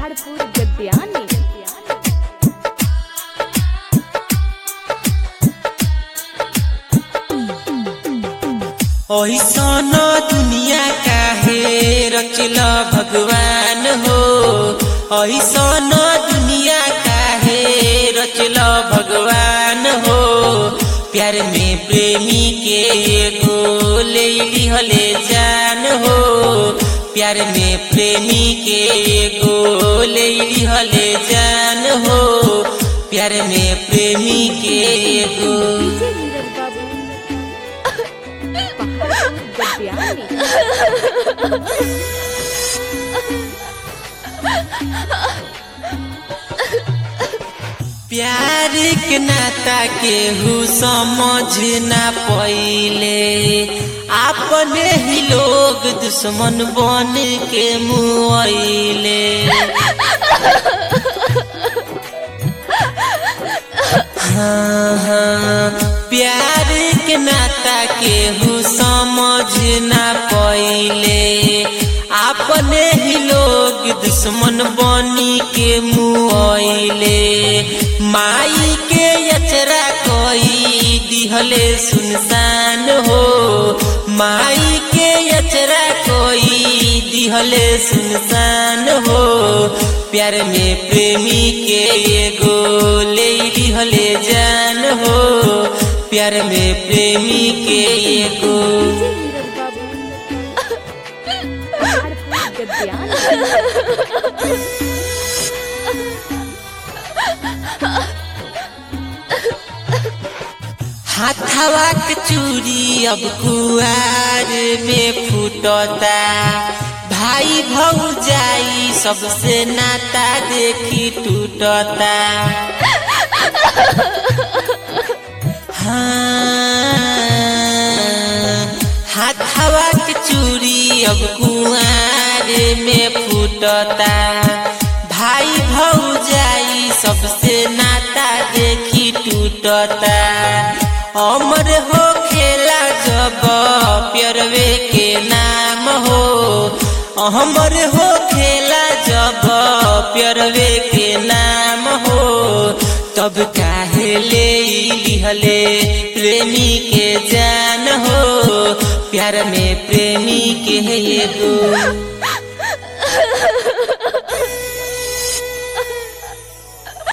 पहाड़पुर गद्यानी ऐसन दुनिया काहे रचल भगवान हो ऐसन दुनिया काहे रचल भगवान हो प्यार में प्रेमी के एगो ले लिहले जान हो प्यार में प्रेमी के एगो ले लिहले जान हो प्यार में प्रेमी के एगो डीजे नीरज बाबू पहाड़पुर गद्यानी प्यार के नाता केहू समझ ना पइले अपने ही लोग दुश्मन बन के मुआइले हाँ हाँ प्यार के नाता केहू समझ ना पइले अपने ही लोग दुश्मन बनी के मुआइले माई के अचरा कोई दिहले सुनसान हो माई के अचरा कोई दिहले सुनसान हो प्यार में प्रेमी के एगो ले दिहले जान हो प्यार में प्रेमी के एगो डीजे नीरज बाबू पहाड़पुर गद्यानी हाथवा के चूड़ी अब कुआर में फूटता भाई भौजाई सबसे नाता देखी टूटता हाँ हाथवा के चूड़ी अब कुआर में फूटता भाई भौजाई सबसे नाता देखी टूटता अमर हो खेला जब प्यरवे के नाम हो अमर हो खेला जब प्यरवे के नाम हो तब काहे ले लिहले प्रेमी के जान हो प्यार में प्रेमी के एगो